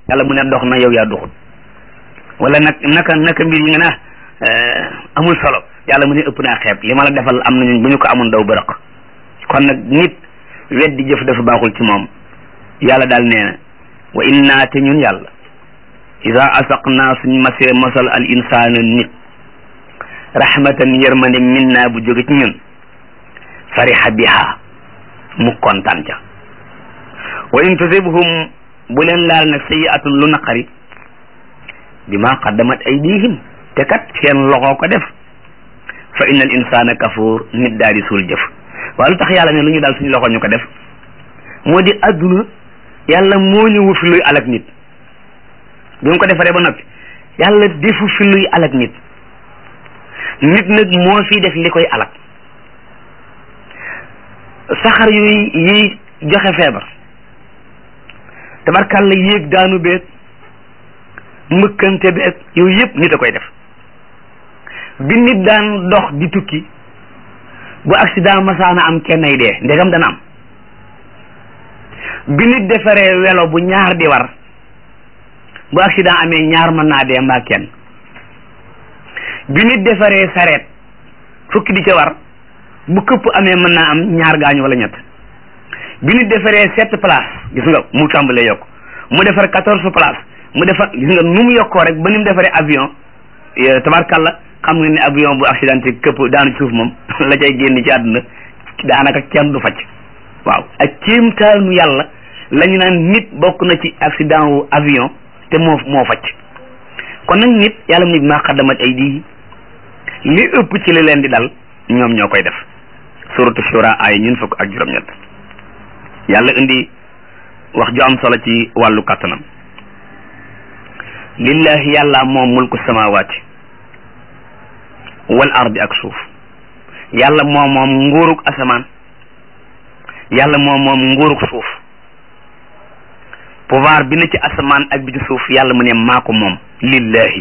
yàlla mu ne dox na yow yaa doxut wala nag naka naka mbir yi nga ne amul solo yàlla mu ne ëpp naa xeeb li ma la defal am nañu bu ñu ko amoon daw bërëq kon nag nit weddi jëf dafa baaxul ci moom yàlla daal nee na wa inna te ñun yàlla ida asaqnaa suñ masee mosal al insaana nit rahmatan yërmande minna bu jóge ci ñun fariha biha mu kontaan ca wa in tusibhum bu leen laal nag sayiatun lu naqari bima qaddamat aydihim te kat seen loxo ko def fa inna al insana kafuur nit daal di suul jëf waaye lu tax yàlla ne lu ñu daal suñu loxo ñu ko def moo di adduna yàlla moo ñëwu fi luy alak nit bi mu ko defaree ba noppi yàlla defu fi luy alak nit nit nag moo fi def li koy alak saxar yuy yiy joxe feebar tabarkàlla yéeg daanu beeg mbëkkante beeg yooyu yëpp nit a koy def bi nit daan dox di tukki bu accident masaana am kenn ay dee ndegam dana am bi nit defaree welo bu ñaar di war bu accident amee ñaar mën naa dee mbaa kenn bi nit defaree sareet fukki di ca war bu këpp amee mën naa am ñaar gaañu wala ñett bi nit defaree sept place gis nga mu tàmbalee yokk mu defar quatorze place mu defar gis nga nu mu yokkoo rek ba ni mu defaree avion tabarkalla xam nga ne avion bu accidenté këpp daanu ci suuf moom la cay génn ci àdduna daanaka kenn du facc waaw ak kéemtaanu yàlla la ñu naan nit bokk na ci accident wu avion te moo moo facc kon nag nit yàlla mu ne maa xaddamat ay di li ëpp ci li leen di dal ñoom ñoo koy def suratu shura ay ñun fukk ak juróom-ñett yàlla indi wax ju am solo ci wàllu kàttanam lillahi yàlla moom mulku samawaati wal ardi ak suuf yàlla moom moom nguurug asamaan yàlla moom moom nguurug suuf pouvoir bi na ci asamaan ak bi ci suuf yàlla mu ne maa ko moom lillahi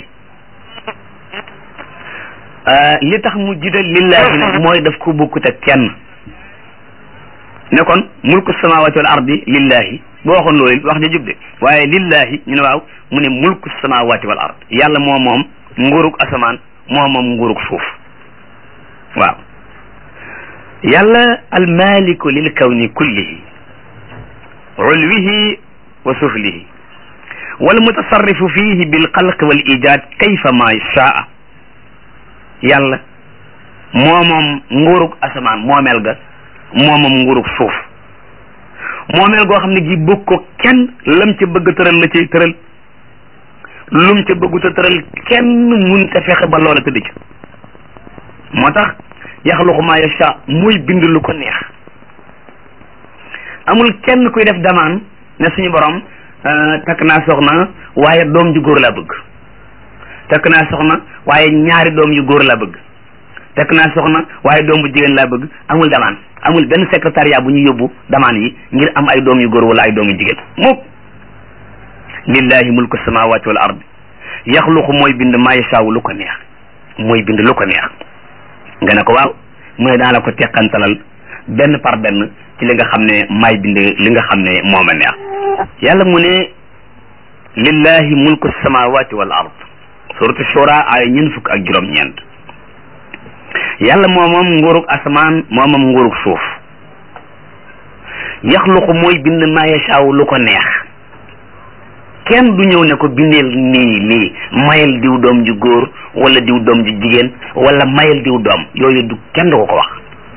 li tax mu jiital lillahi nag mooy daf ko bokkut ak kenn ne kon mulku samawati wal ardi lillahi boo waxoon loolu wax ja jub de waaye lillahi ñu ne waaw mu ne mulku samawati wal ard yàlla moo moom nguurug asamaan moo moom nguurug suuf waaw yàlla almaliku lil kawni kullihi ulwihi wa suflihi wal mutasarrifu fihi bil xalq wal ijad kayfa ma shaa yàlla moo moom nguurug asamaan moomeel ga moo moom nguurug suuf moomeel goo xam ne gi bëgg ko kenn lam ca bëgg tëral la cay tëral lum ca bëggut a tëral kenn mun te fexe ba loola tëdd ci moo tax yaxluqu ma yasha muy bind lu ko neex amul kenn kuy def damaan ne suñu borom takk naa soxna waaye doom ju góor laa bëgg takk naa soxna waaye ñaari doom yu góor laa bëgg takk naa soxna waaye doom bu jigéen laa bëgg amul damaan amul benn secrétariat bu ñu yóbbu damaan yi ngir am ay doom yu góor wala ay doom yu jigéen mukk lillahi mulku samawati wal ard yaxluqu mooy bind maa yashaawu lu ko neex mooy bind lu ko neex nga ne ko waaw mu ne daa la ko teqantalal benn par benn ci li nga xam ne maay bind li nga xam ne moo ma neex yàlla mu ne lillahi mulku samawati wal ard suratu shura ay ñeent fukk ak juróom-ñeent yàlla moo moom nguurug asamaan moo moom nguurug suuf yaxluqu mooy bind maa yashaawu lu ko neex kenn du ñëw ne ko bindeel nii lii mayel diw doom ju góor wala diw doom ju jigéen wala mayel diw doom yooyu du kenn du ko ko wax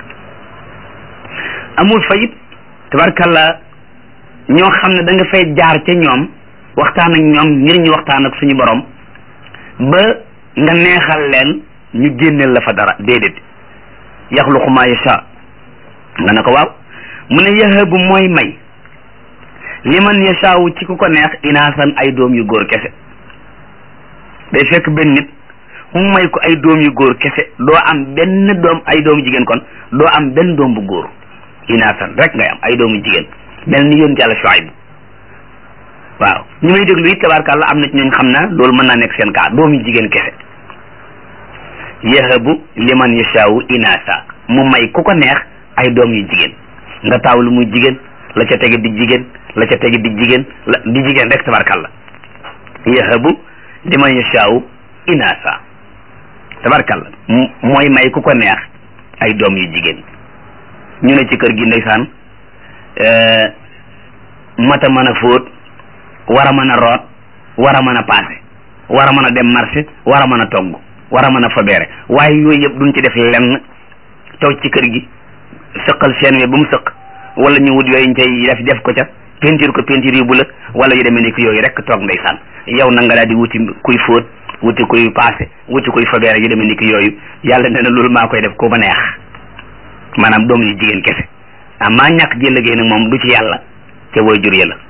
amul fayit tabarkalla ñoo xam ne da nga fay jaar ca ñoom waxtaan ak ñoom ngir ñu waxtaan ak suñu borom ba nga neexal leen ñu génneel la fa dara déedéet yaxluqu ma yasha nga ne ko waaw mu ne yahabu mooy may liman yashaawu ci ku ko neex inaasan ay doom yu góor kese day fekk benn nit mu may ko ay doom yu góor kese doo am benn doom ay doomu jigéen kon doo am benn doom bu góor inaasan rek ngay am ay doomu jigéen mel ni yoon yàlla Shuayb waaw ñu may déglu it tabaarkàlla am na ci ñooñ xam na loolu mën naa nekk seen kaa doomu jigéen kese yahabu liman yashaawu inaasa mu may ku ko neex ay doom yu jigéen nga taaw lu muy jigéen la ca tege di jigéen la ca tege di jigéen la di jigéen rek tabarkalla yahabu liman yashaaw inaasa tabarkalla mooy may ku ko neex ay doom yu jigéen ñu ne ci kër gi ndeysaan mata mën a fóot war a mën a root war a mën a paase war a mën a dem marché war a mën a togg war a mën a fabeere waaye yooyu yëpp duñ ci def lenn toog ci kër gi sëqal seen we ba mu sëq wala ñu wut yooyu ñu cay def def ko ca peinture ko peinture yu bu la wala yu demee ni ki yooyu rek toog ndeysaan yow na nga daal di wuti kuy fóot wuti kuy paase wuti kuy fabeere yu demee ni ki yooyu yàlla nee na loolu maa koy def ku ma neex maanaam doom yu jigéen kese amaa ñàkk ji liggéey nag moom du ci yàlla ca way jur ya la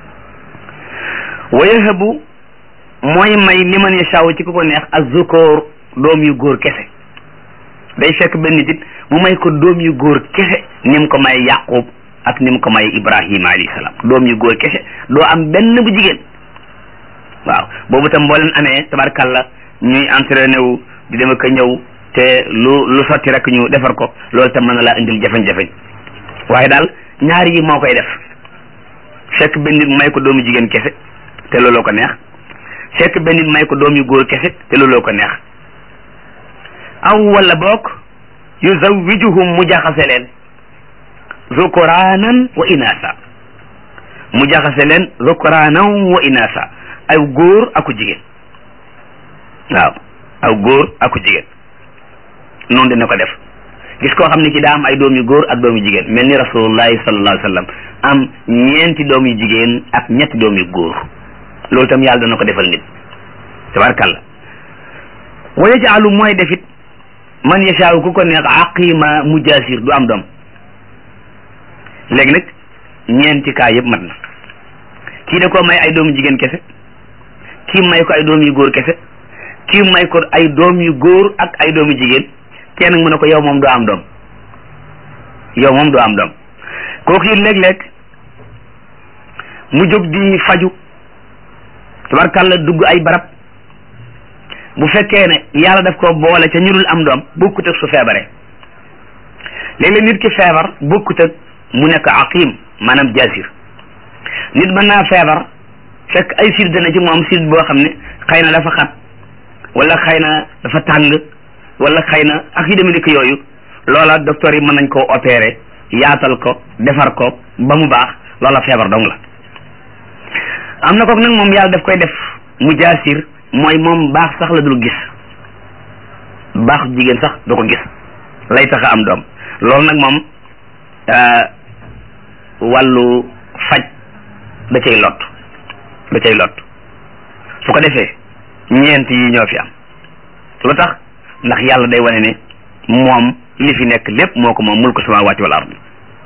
wa yahabu mooy may liman yashaaw ci ku ko neex azzukoor doom yu góor kese day fekk benn nit mu may ko doom yu góor kese ni mu ko may yaqub ak ni mu ko may ibrahima alayhi salaam doom yu góor kese doo am benn bu jigéen waaw boobu tam boo leen amee tabarkalla ñuy entraîné wu di dem ak ñëw te lu lu sotti rek ñu defar ko loolu tam mën na laa indil jafeñ-jafeñ waaye daal ñaar yi moo koy def fekk benn nit may ko doomu jigéen kese te looloo ko neex fekk benn nit may ko doom yu góor kese te looloo ko neex aw wala boog yuzawijuhum mu jaxase leen zukuraanan wa inaasa mu jaxase leen zukuraanan wa inaasa aw góor aku jigéen waaw aw góor aku jigéen noonu dina ko def gis koo xam ne ci daa am ay doom yu góor ak doom yu jigéen mel ni rasulullahi sallallahu alayhi wa sallam am ñeenti doom yu jigéen ak ñetti doom yu góor loolu tam yàlla dana ko defal nit tabarkalla wa yajaalu mooy defit man yashaaw ku ko neex aqima mujaasir du am doom léegi nag ñeenti kaa yëpp mat na kii da koo may ay doomu jigéen kese kii may ko ay doom yu góor kese kii may ko ay doom yu góor ak ay doomu jigéen kenn mu ne ko yow moom doo am doom yow moom doo am doom kooku it léeg-léeg mu jóg di faju tabarkàlla dugg ay barab bu fekkee ne yàlla daf ko boole ca ñu dul am doom bokkut ak su feebaree léeg-léeg nit ki feebar bokkut ak mu nekk aqim maanaam jaasir nit mën naa feebar fekk ay siid dana ci moom siid boo xam ne xëy na dafa xat wala xëy na dafa tàng wala xëy na ak yu demee ni yooyu loola docteur yi mën nañ koo opérer yaatal ko defar ko ba mu baax loola feebar dong la am na kook nag moom yàlla daf koy def mu jaasir mooy moom baax sax la dul gis baax jigéen sax du ko gis lay tax a am doom loolu nag moom wàllu faj da cay lot da cay lot su ko defee ñeent yi ñoo fi am lu tax ndax yàlla day wane ne moom li fi nekk lépp moo ko moom mulku samawati wal ard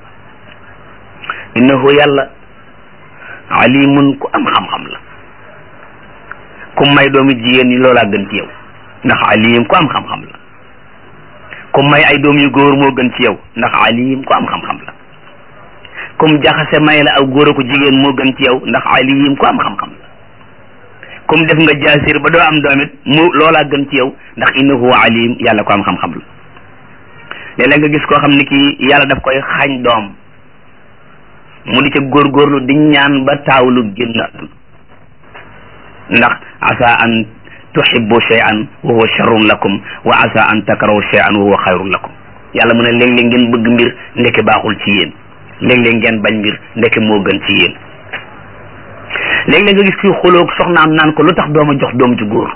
innahu yàlla alimun ku am xam-xam la ku may doomi jigéen ñi loolaa gën ci yow ndax alim ku am xam-xam la ku may ay doom yu góor moo gën ci yow ndax alim ku am xam-xam la comme jaxase may la aw góor ko jigéen moo gën ci yow ndax alim ku am xam-xam la comme def nga jaasir ba doo am doomit mu loolaa gën ci yow ndax innahu alim yàlla ko am xam-xam la léeg-léeg nga gis koo xam ne kii yàlla daf koy xañ doom mu di ca góorgóorlu di ñaan ba taawlu génn àdduna ndax asa an tuhibbu shay'an wa huwa sharrun lakum wa asa an takrahu shay'an wa huwa xayrun lakum yàlla mu ne léeg-léeg ngeen bëgg mbir ndeke baaxul ci yéen léeg-léeg ngeen bañ mbir ndeke moo gën ci yéen léeg-léeg nga gis kuy xoloog soxnaam naan ko lu tax dooma jox doom ci góor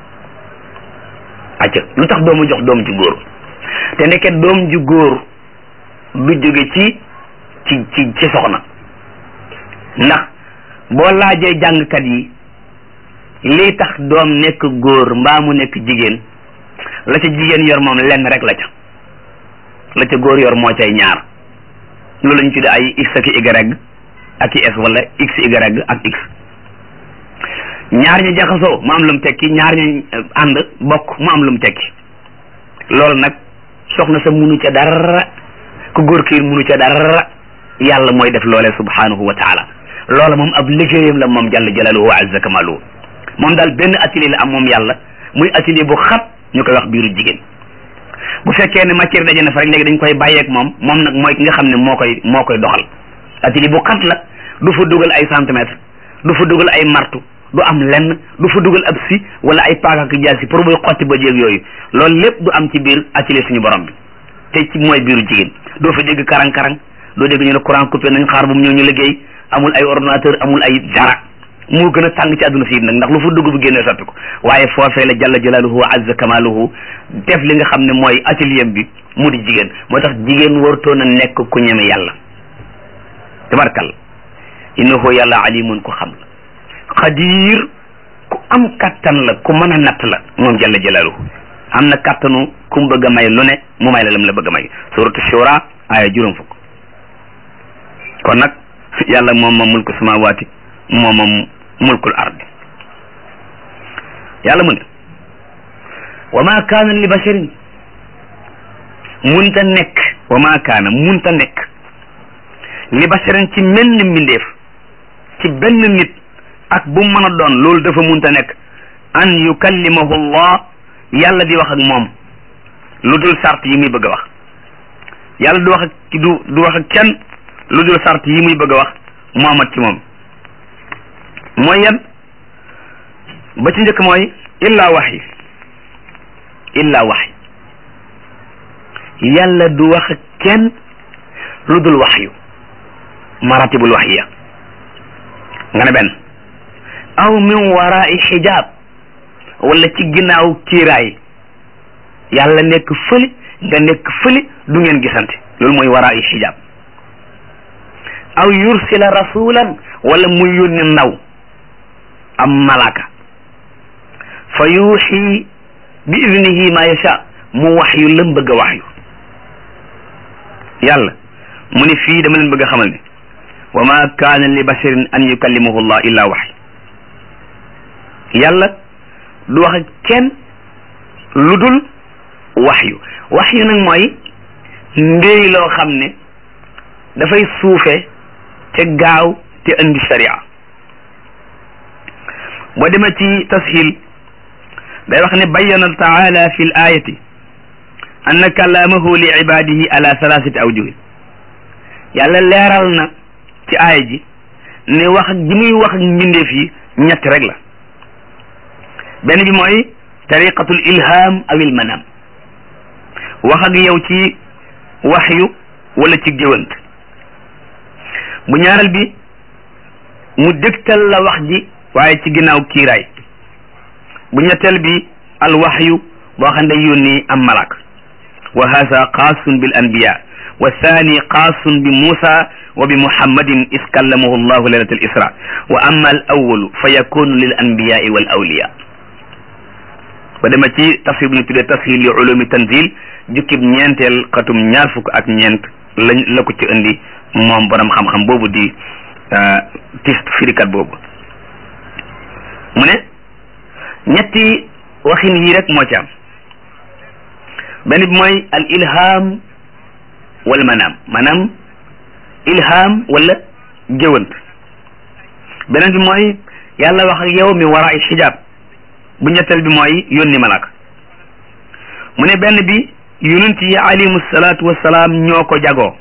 acca lu tax dooma jox doom ci góor te ndeke doom ji góor du jóge ci ci ci ci soxna ndax boo laajee jàngkat yi lii tax doom nekk góor mbaa mu nekk jigéen la ca jigéen yor moom lenn rek la ca la ca góor yor moo cay ñaar loolu lañu tudde ay x ak y ak i s wala x y ak x ñaar ñu jaxasoo mu am lu mu tekki ñaar ñu ànd bokk mu am lu mu tekki loolu nag soxna sa munu ca dara ku góor ki munu ca dara yàlla mooy def loole subhanahu wa taala loola moom ab liggéeyam la moom jalla jalaluhu wa azza kamaluhu moom daal benn atelier la am moom yàlla muy atelier bu xat ñu koy wax biiru jigéen bu fekkee ne matière daje na fa rek léegi dañ koy bàyyeeg moom moom nag mooy ki nga xam ne moo koy moo koy doxal atelier bu xat la du fa dugal ay centimètres du fa dugal ay martu du am lenn du fa dugal ab si wala ay paaka ak jaasi pour muy xotti ba jéeg yooyu loolu lépp du am ci biir atelier suñu borom bi te ci mooy biiru jigéen doo fa dégg karang-karang doo dégg ñu ne courant coupé nañ xaar bu mu ñëw ñu liggéey amul ay ordinateur amul ay dara moo gën a tàng ci àdduna si nag ndax lu fa dugg bu génnee soppi ko waaye foofee la jalla jalaaluhu wa azza kamaaluhu def li nga xam ne mooy atelier bi mu di jigéen moo tax jigéen wartoon a nekk ku ñeme yàlla tabarkal innahu yàlla alimun ku xam la xadir ku am kattan la ku mën a natt la moom jalla jalaaluhu am na kattanu ku mu bëgg a may lu ne mu may la lam la bëgg a may suratu shura aaya juróom fukk kon nag yàlla moom moom mulku samawaati moom moom mulkul ardi yàlla mu ne wa ma kaana li basharin munta nekk wa ma kaana munta nekk li basharin ci menn mbindeef ci benn nit ak bu mën a doon loolu dafa munta nekk an yukallimahu allah yàlla di wax ak moom lu dul sart yi muy bëgg a wax yàlla du wax ak du du wax ak kenn lu dul sart yi muy bëgg a wax moomat ci moom mooy yan ba ci njëkk mooy illa waxyi illa waxyi yàlla du wax ak kenn lu dul waxyu maratibul waxyiya nga ne benn aw min warai xijaab wala ci ginnaaw kiiraay yàlla nekk fële nga nekk fële du ngeen gisante loolu mooy warai xijaab aw yursila rasulan wala muy yónni ndaw am malaka fa yuuxi bi idnihi ma yasha mu wax yu lam bëgg a wax yu yàlla mu ne fii dama leen bëgg a xamal ne wa ma kaana li basharin an yukallimahu llah illa wax yàlla du wax ak kenn lu dul wax yu wax yu nag mooy ndéy loo xam ne dafay suufe te gaaw te indi sharia boo demee ci tashil day wax ne bayyana taala fi l ayati anna kalaamahu li ibadihi ala thalathati awjuhin yàlla leeral na ci aaya ji ne wax ak ji muy wax ak mbindeef yi ñett rek la benn bi mooy tariqatul ilham aw il manam wax ak yow ci waxyu wala ci géwant bu ñaareel bi mu dégtal la wax ji waaye ci ginnaaw kiiraay bu ñetteel bi al waxyu boo xam ne yónni am malak wa hada xaasun bil anbiya wa thani xaasun bi Musa wa bi Muhammadin is kallamahu llahu laylat al isra wa amma al awalu fa yakunu lil anbiyai wal awliya ba dema ci tafsir bu ñu tuddee tafsir li ulumi tanzil jukkib ñeenteel xatum ñaar fukk ak ñeent lañ la ko ci indi moom borom xam-xam boobu di tist firikat boobu mu ne ñetti waxin yii rek moo ci am benn bi mooy al ilham wal manaam maanaam ilham wala géwant beneen bi mooy yàlla wax ak yow mi wara ay xijaab bu ñetteel bi mooy yónni malaka mu ne benn bi yonent yi alayhimu salaatu wassalaam ñoo ko jagoo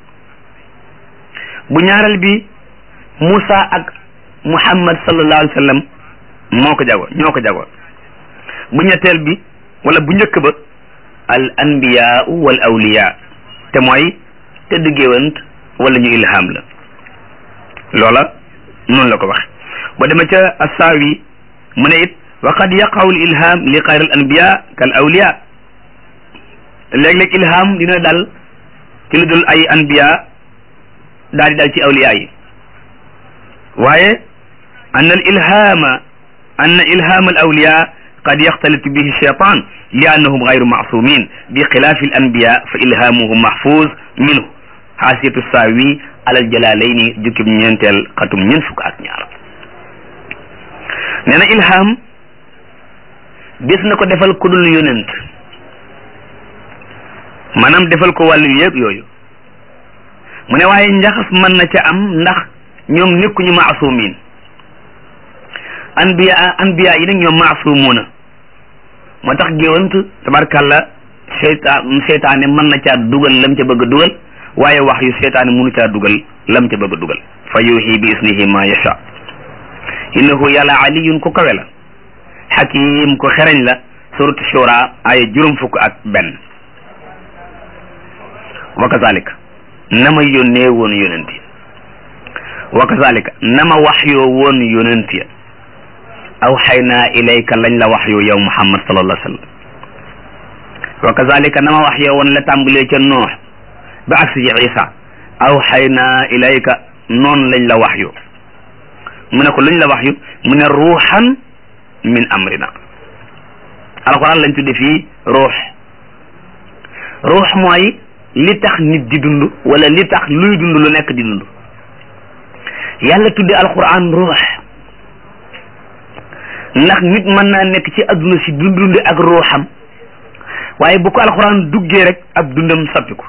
bu ñaareel bi Musa ak Muhammad sallallahu alayhi wa sallam moo ko jago ñoo ko jago bu ñetteel bi wala bu njëkk ba al anbiyaau wal awliya te mooy tëdd géwant wala ñu ilham la loola noonu la ko waxe ba dema ca assaawi mu ne it wa qad yaqaw al ilham li xayr al anbiya kal awliya léeg-léeg ilham dina dal ci lu dul ay anbiya daal di dal ci awliya yi waaye an al ilhama an ilham al awliya qad yaxtalitu bihi shaytan li annahum gayru maasumin bi xilaafi al anbiya fa ilhamuhum mahfuz minhu xaasiyatu saawi alal jalalayni jukkib ñeenteel xatum ñeent fukk ak ñaar nee na ilham des na ko defal ku dul yonent maanaam defal ko wàllu yëpp yooyu mu ne waaye njaxas mën na ca am ndax ñoom nekkuñu maasumin anbiya anbiya yi nag ñoom maasumuuna moo tax géwant tabarkàlla seytaan seytaane mën na caa dugal lam ca bëgg a dugal waaye wax yu seytaane mënu caa dugal lam ca bëgg a dugal fa yuuxi bi isnihi ma yasha innahu yàlla aliyun ku kawe la xakim ku xereñ la suratu shura ay juróom fukk ak benn wa kazalika na ma yónnee woon yonent yi wa kazalika na ma waxyoo woon yonent ya aw xaynaa ilayka lañ la waxyoo yow muhammad sallallahu alayhi wa sallam wa kazalika na ma waxyoo woon la tàmbalee ca noox ba agsi ci isa aw xaynaa ilayka noonu lañ la waxyu mu ne ko luñ la waxyu mu ne ruuxan min amrina alquran lañ tudde fii ruux ruux mooy li tax nit di dund wala li tax luy dund lu nekk di dund yàlla tudde alquran ruux ndax nit mën naa nekk ci adduna si du dund ak ruuxam waaye bu ko alquran duggee rek ab dundam soppiku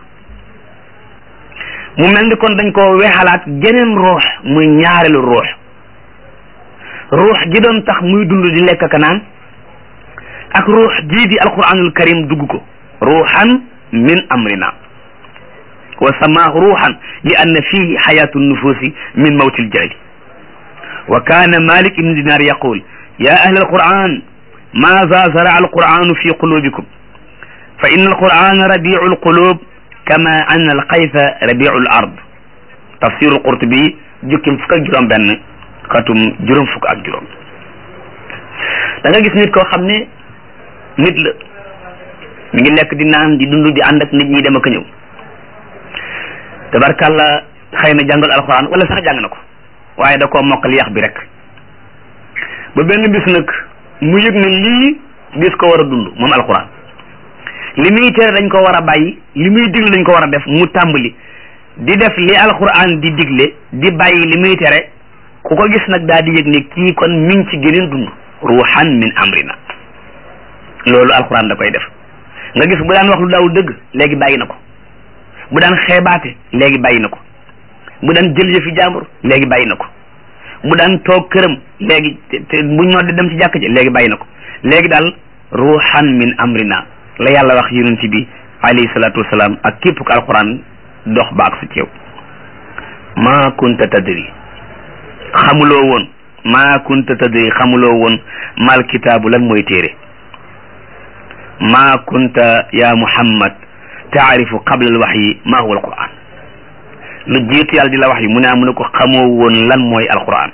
mu mel ni kon dañ ko weexalaat geneen ruux muy ñaareelu ruux ruux gi doon tax muy dund di lekk ka naan ak ruux jii di alquranul karim dugg ko ruuxan min amrina wa samaahu ruuxan li anna fihi xayaatu nufuusi min mawti ljahli wa kaana malik ibnu dinar yaqul ya ahla alquran maza zaraa alquranu fi qulubikum fa inna alqurana rabiu alqulub kama anna alxayfa rabiu al ard tafsiru qurtubi jukkim fukk ak juróom benn xatum juróom fukk ak juróom da nga gis nit koo xam ne nit la mi ngi lekk di naan di dund di ànd ak nit ñi dem ak a ñëw tabarkàlla xëy na jàngal alxuraan wala sax jàng na ko waaye da koo mokkal yax bi rek ba benn bis nag mu yëg ne lii bis ko war a dund moom alxuraan li muy tere dañ ko war a bàyyi li muy digle dañ ko war a def mu tàmbali di def li alxuraan di digle di bàyyi li muy tere ku ko gis nag daal di yëg ne kii kon mi ngi ci geneen dund ruuxan min amrina loolu alxuraan da koy def nga gis bu daan wax lu daawul dëgg léegi bàyyi na ko bu daan xeebaate léegi bàyyi na ko bu daan jël yëfi jàmbur léegi bàyyi na ko bu daan toog këram léegi te bu ñoo di dem ci jàkk ji léegi bàyyi na ko léegi daal ruuxan min amrina la yàlla wax yonent bi alayhi salaatu wasalaam ak képp ko alxuraan dox ba ak su ceew maa kunta tadri xamuloo woon maa kunta tadri xamuloo woon mal kitaabu lan mooy téere maa kunta ya muhammad taarifu qabla al waxyi maa huwa alquran lu jiitu yàlla di la wax yi mu ne mu ne ko xamoo woon lan mooy alquran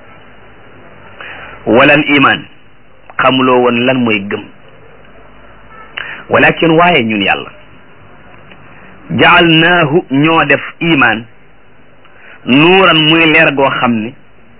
wala al iman xamuloo woon lan mooy gëm walakin waaye ñun yàlla jaalnaahu ñoo def iman nuuran muy leer goo xam ne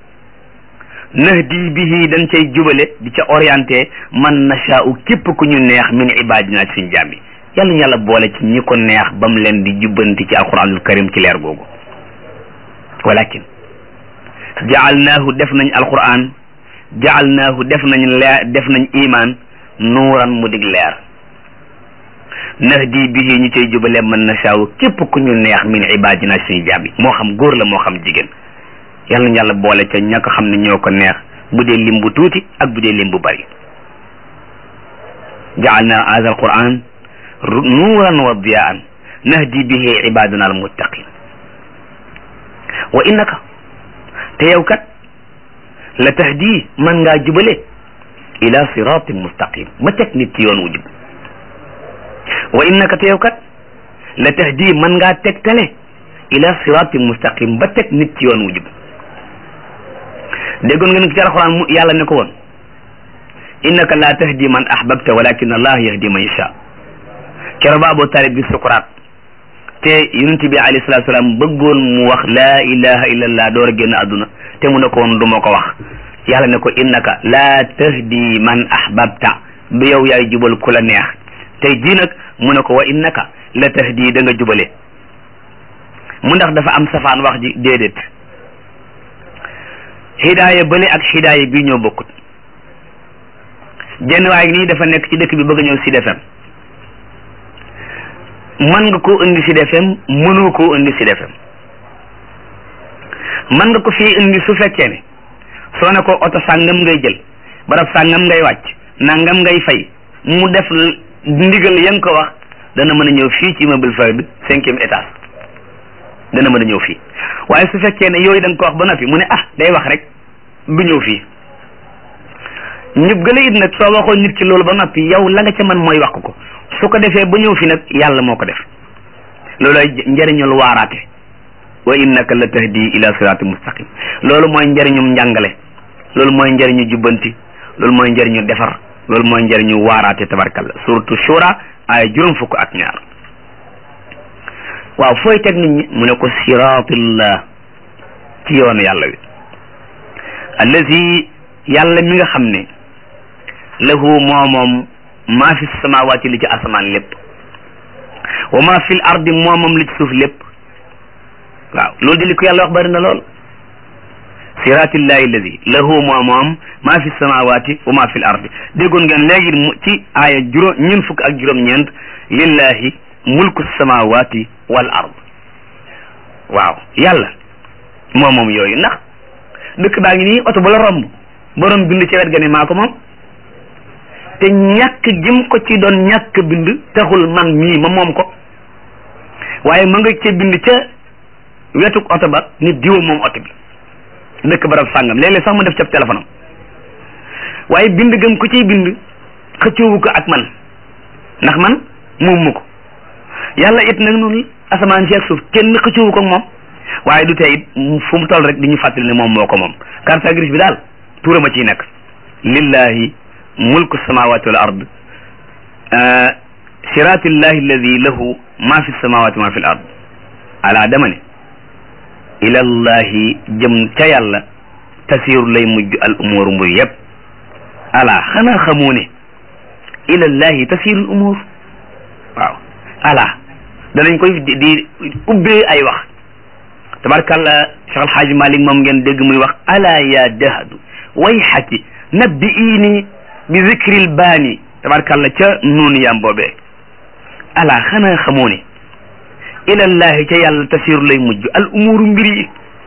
nahdi bihi dañ cay jubale di ca orienté man nashaa'u képp ku ñu neex min ibadina ci suñ jàmbi yàlla ñu yàlla boole ci ñi ko neex ba mu leen di jubbanti ci alquranul karim ci leer googu walakin jaalnaahu def nañ alquran jaalnaahu def nañ leer def nañ iman nuuran mu dig leer nahdi bihi ñu cay jubale man nashaa'u képp ku ñu neex min ibadina ci suñ jàmbi moo xam góor la moo xam jigéen yàlla na yàlla boole ca ña ko xam ne ñoo ko neex bu dee lim bu tuuti ak bu dee lim bu bari jaalna hada alquran nuuran wa diyaan nahdi bihi ibadana almuttaqin wa innaka te yow kat la tahdi man ngaa jubale ila siratin mustaqim ba teg nit ci yoon wu jub wa innaka te yow kat la tahdi man ngaa tegtale ila siratin mustaqim ba teg nit ci yoon wu jub déggoon nga ne ci alxuraan mu yàlla ne ko woon innaka la tahdi man ahbabta walakin allah yahdi man yasha kero ba Abu Talib bi sukuraat te yonent bi alayhi salatu salaam bëggoon mu wax laa ilaha illallah door a génn àdduna te mu ne ko woon du ma ko wax yàlla ne ko innaka la tahdi man ahbabta du yow yaay jubal ku la neex tey jii nag mu ne ko wa innaka la tahdi da nga jubale mu ndax dafa am safaan wax ji déedéet hidaaya bële ak hidaaya bii ñoo bokkut jenn waay nii dafa nekk ci dëkk bi bëgg a ñëw Sud FM mën nga koo indi Sud FM mënoo koo indi Sud FM mën nga ko fii indi su fekkee ne soo ne ko oto sàngam ngay jël barab sàngam ngay wàcc nangam ngay fay mu def ndigal ya nga ko wax dana mën a ñëw fii ci immeuble Fahd cinquième étage dana mën a ñëw fii waaye su fekkee ne yooyu da nga ko wax ba noppi mu ne ah day wax rek du ñëw fii ñëpp gëla it nag soo waxoon nit ki loolu ba noppi yow la nga ca man mooy wax ko su ko defee ba ñëw fi nag yàlla moo ko def loolooy njëriñul waaraate wa innaka la tahdi ila sirati mustaqim loolu mooy njëriñum njàngale loolu mooy njëriñu jubbanti loolu mooy njëriñu defar loolu mooy njëriñu waaraate tabarkalla suratu shura ay juróom fukk ak ñaar waaw fooy teg nit ñi mu ne ko siratillah ci yoonu yàlla wi allazi yàlla mi nga xam ne lahu moo moom maa fi samawaati li ci asamaan lépp wa maa fi l ardi moo moom li ci suuf lépp waaw loolu di li ko yàlla wax bari na lool siratillahi alladi lahu moo moom maa fi samawaati wa maa fi l ardi déggoon ngeen léegi mu ci aaya juróom ñun fukk ak juróom-ñeent lillahi mulku samawati wal ard waaw yàlla moo moom yooyu ndax dëkk baa ngi nii oto bu la romb borom bind ci wet ga ne maa ko moom te ñàkk gim ko ci doon ñàkk bind taxul man mii ma moom ko waaye ma nga ca bind ca wetuk oto ba nit diwa moom oto bi dëkk barab sàngam léeg-léeg sax mu def ca téléphone am waaye bind gëm ko ciy bind xëccoowu ko ak man ndax man moom mu ko yàlla it nag noonu asamaan si ak suuf kenn xëccoowu ko ak moom waaye du tey it fu mu toll rek di ñu fàttali ne moom moo ko moom carte grise bi daal tuurama ciy nekk lillahi mulku samawati wal ard siratillahi alladi lahu ma fi samawati ma fi l ard ala dama ne ilallahi jëm ca yàlla tasiru lay mujj al umur mbir yëpp ala xanaa xamoo ne ilallahi tasiru al umur waaw ala danañ koy di ubbee ay wax tabarkàlla Cheikh Alxaaji Malik moom ngeen dégg muy wax ala ya dahadu wayxaki nabbi iini bi zikril baani tabarkàlla ca noonu yaam boobee ala xanaa xamoo ne ilallahi ca yàlla tasiru lay mujj al umuru mbir yi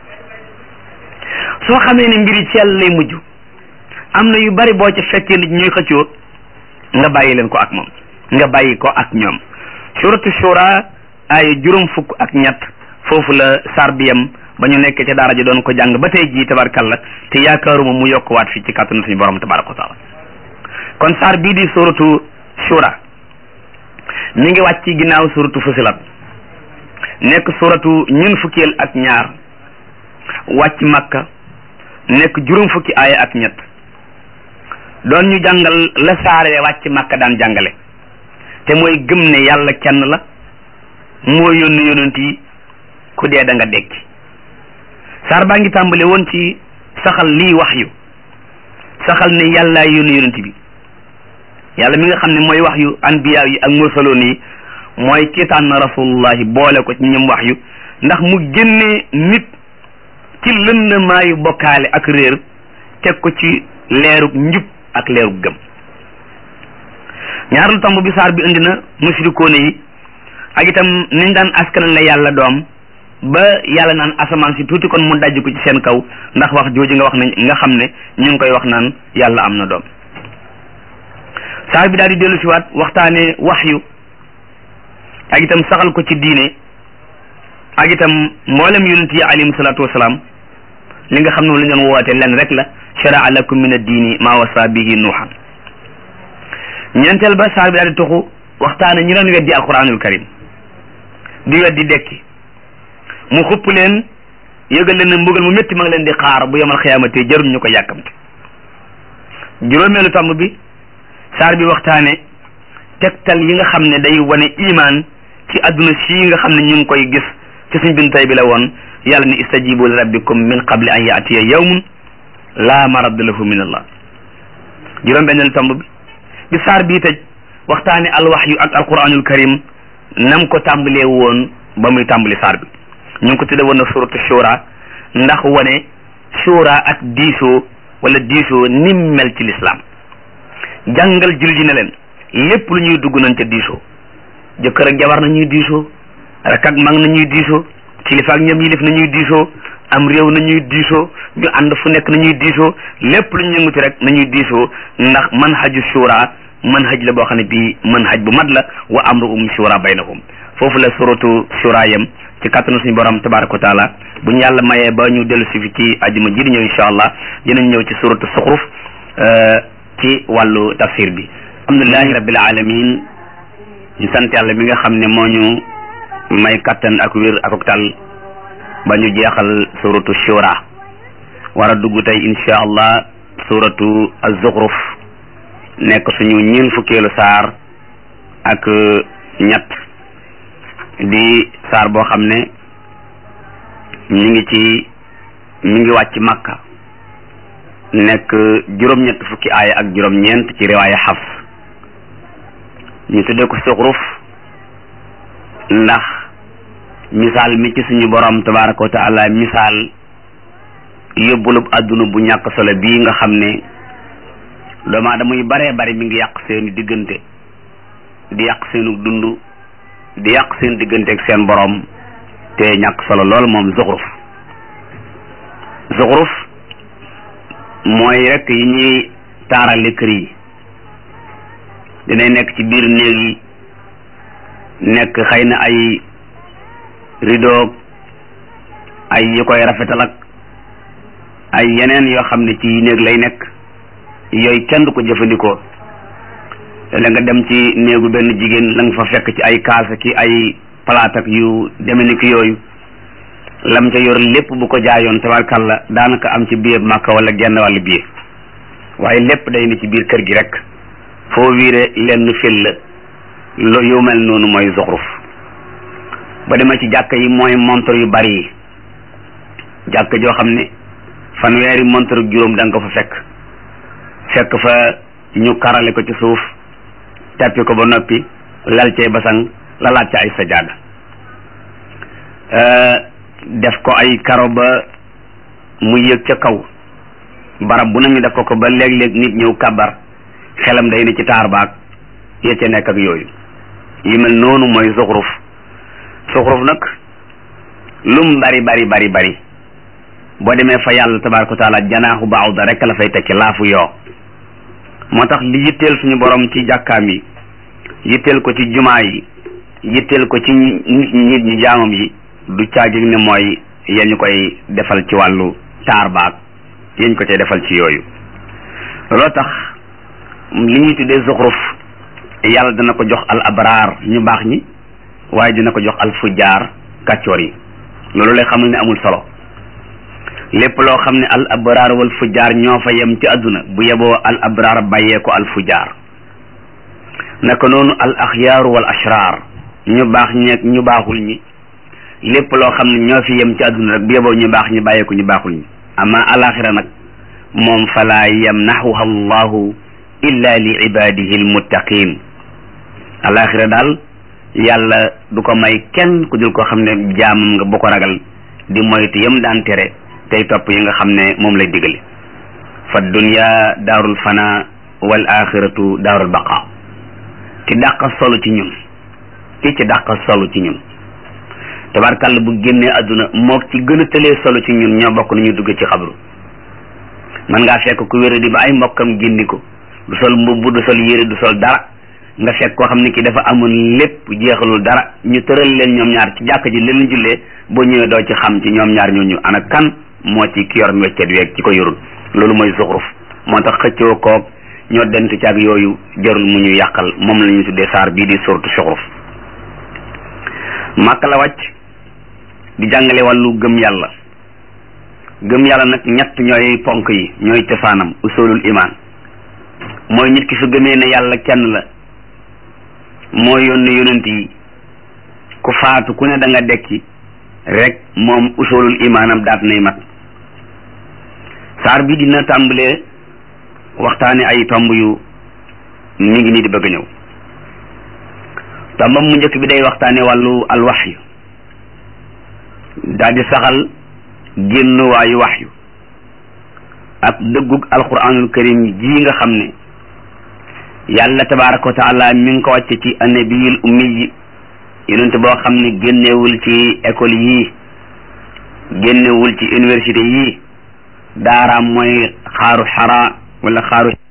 soo xamee ne mbir yi ci yàlla lay mujj am na yu bari boo ca fekkee nit ñuy xëccoo nga bàyyi leen ko ak moom nga bàyyi ko ak ñoom suratu shura ay juróom fukk ak ñett foofu la sar bi yam ba ñu nekk ca daara ji doon ko jàng ba tey jii tabarkalla te yaakaaruma mu yokkuwaat fii ci kàttanu suñu borom tabaraka wa taala kon sar bii di suratu shura mi ngi wàcc ci ginnaaw suratu fusilat nekk suratu ñun fukkeel ak ñaar wàcc makka nekk juróom fukki aaya ak ñett doon ñu jàngal la saare wàcc makka daan jàngale te mooy gëm ne yàlla kenn la moo yónni yonent yi ku dee da nga dekki saar baa ngi tàmbale woon ci saxal lii wax yu saxal ne yàlla yónni yonent bi yàlla mi nga xam ne mooy wax yu anbiya yi ak mursaloon yi mooy ki tànn rasulullahi boole ko ci ñëm wax yu ndax mu génne nit ci lëndamaayu bokkaale ak réer teg ko ci leerug njub ak leerug gëm ñaareelu tomb bi saar bi indi na mushrikoone yi ak itam niñ daan askanal la yàlla doom ba yàlla naan asamaan si tuuti kon mu dajj ko ci seen kaw ndax wax jooju nga wax ne nga xam ne ñu ngi koy wax naan yàlla am na doom saar bi daal di dellu si waat waxtaane wax yu ak itam saxal ko ci diine ak itam mboolem yonent yi alayhim salaatu wasalaam li nga xam ne lu ñu doon woote len rek la sharaa lakum min ad-diini maa wasa bihi nuuhan ñeenteel ba saar bi daal di tuxu waxtaane ñi doon weddi alquranul karim di weddi dekki mu xupp leen yëgal leen ne mbugal mu métti ma ngi leen di xaar bu yemal xiyaamate jarul ñu ko yàkkamte juróomeelu tomb bi saar bi waxtaane tegtal yi nga xam ne day wane imaan ci adduna sii nga xam ne ñu ngi koy gis ci suñ bin tay bi la woon yàlla ni istajibu li rabbikum min qabli an yaatiya yawmun laa maradda lahu min allah juróom benneelu tomb bi bi saar bii tëj waxtaane alwaxyu ak alquranul karim nam ko tàmbalee woon ba muy tàmbali saar bi ñu ngi ko tudde woon na suratu shura ndax wane shura ak diisoo wala diisoo nim mel ci lislaam jàngal jullit yi ne leen lépp lu ñuy dugg nañ ca diisoo jëkkër ak jabar na ñuy diisoo rak ak mag na ñuy diisoo kilifa ak ñoom yilif na ñuy diisoo am réew na ñuy diisoo ñu ànd fu nekk na ñuy diisoo lépp lu ñu yënguti rek nañuy diisoo ndax manhaju shura manhaj la boo xam ne bii manhaj bu mat la wa amruhum shura baynahum foofu la suratu shura yam ci kattanu suñu borom tabaraka wa taala bu ñu yàlla mayee ba ñu dellu si fi ci ajuma ji di ñëw insha allah dinañ ñëw ci suratu suxruf ci wàllu tafsir bi alhamdulilahi rabbil alamin ñu sant yàlla mi nga xam ne moo ñu may kattan ak wér ak tal ba ñu jeexal suratu shura war a dugg tey insha allah suratu az-zukhruf nekk suñu ñeen fukkeelu saar ak ñett di saar boo xam ne mi ngi ci mi ngi wàcc makka nekk juróom-ñett fukki aaya ak juróom-ñeent ci riwaaya xafs ñu tuddee ko suxruf ndax misaal mi ci suñu borom tabaraka wa taala misaal yóbbulub àdduna bu ñàkk solo bii nga xam ne doomu aadama yu baree bari mi ngi yàq seeni diggante di yàq seenu dund di yàq seen diggante ak seen borom te ñàkk solo lool moom zuxruf zuxruf mooy rek yi ñuy taarale kër yi dinay nekk ci biir néeg yi nekk xëy na ay rideau ay yu koy rafetal ak ay yeneen yoo xam ne ci néeg lay nekk yooyu kenn du ko jëfandikoo la nga dem ci néegu benn jigéen la nga fa fekk ci ay kaasa ki ay palaat ak yu deme ni ki yooyu lam ca yor lépp bu ko jaayoon tabarkalla daanaka am ci biir màkka wala genn wàllu biir waaye lépp day ne ci biir kër gi rek foo wiire lenn fil la lo yu mel noonu mooy zuxruf ba demee ci jàkk yi mooy montre yu bari yi jàkk joo xam ne fanweeri montre juróom da nga ko fa fekk fekk fa ñu karale ko ci suuf tappi ko ba noppi lal cee basang lalaat ca ay sajaada def ko ay karo ba mu yëg ca kaw barab bu na ñu def ko ko ba léeg-léeg nit ñëw kabar xelam day ne ci taar baag ya ca nekk ak yooyu yi mel noonu mooy zuxruf zuxruf nag lum bari bari bari bari boo demee fa yàlla tabaraka wa taala janaaxu baawda rek la fay tekki laafu yoo moo tax li yitteel suñu borom ci jàkkaam yi yitteel ko ci jumaa yi yitteel ko ci nit ñi nit ñi jaamam yi du caagig ne mooy yañu koy defal ci wàllu taar baag yañ ko cay defal ci yooyu looloo tax li ñuy tuddee zuxruf yàlla dana ko jox al abraar ñu baax ñi waaye dina ko jox al fujjaar kàccoor yi loolu lay xamal ne amul solo lépp loo xam ne al abraar wal fujjaar ñoo fa yem ci àdduna bu yeboo al abraar bàyyee ko al fujjaar naka noonu al axyaaru wal ashraar ñu baax ñeeg ñu baaxul ñi lépp loo xam ne ñoo fi yem ci àdduna rek bu yeboo ñu baax ñi bàyyee ko ñu baaxul ñi ama alaxira nag moom falaa yamnaxuha allahu illa li ibadihi almuttaqin alaxira daal yàlla du ko may kenn ku dul ko xam ne jaamam nga bu ko ragal di moytu yam daan tere tey topp yi nga xam ne moom lay digale fa dunya daarul fana wal axiratu daarul baqa ki dàq solo ci ñun ki ci dàq solo ci ñun tabarkàlla bu génnee àdduna mook ci gën a tëlee solo ci ñun ñoo bokk nañu dugg ci xabru man ngaa fekk ku wéra di ba ay mbokkam génni ko du sol mbubb du sol yére du sol dara nga fekk koo xam ne ki dafa amoon lépp jeexalul dara ñu tëral leen ñoom ñaar ci jàkk ji leen jullee boo ñëwee doo ci xam ci ñoom ñaar ñooñu ana kan moo ci ki yor weccet weeg ci ko yorul loolu mooy zuxruf moo tax xëccoo koog ñoo dent ci ak yooyu jarul mu ñu yàqal moom la ñu tuddee saar bii di sortu zuxruf màkk la wàcc di jàngale wàllu gëm yàlla gëm yàlla nag ñett ñooy ponk yi ñooy cosaanam usulul iman mooy nit ki su gëmee ne yàlla kenn la moo yónni yonent yi ku faatu ku ne da nga dekki rek moom usulul imaanam daat nay mat saar bi dina tàmbalee waxtaane ay tomb yu mi ngi nii di bëgg a ñëw tombam mu njëkk bi day waxtaane wàllu alwaxyu daal di saxal génn waayu waxyu ak dëggug alquranul karim ji nga xam ne yàlla tabaraka wa taala mi ngi ko wàcce ci annabiyul ummi yi yonent boo xam ne génnewul ci école yii génnewul ci université yii daaraam mooy xaaru xara wala xaaru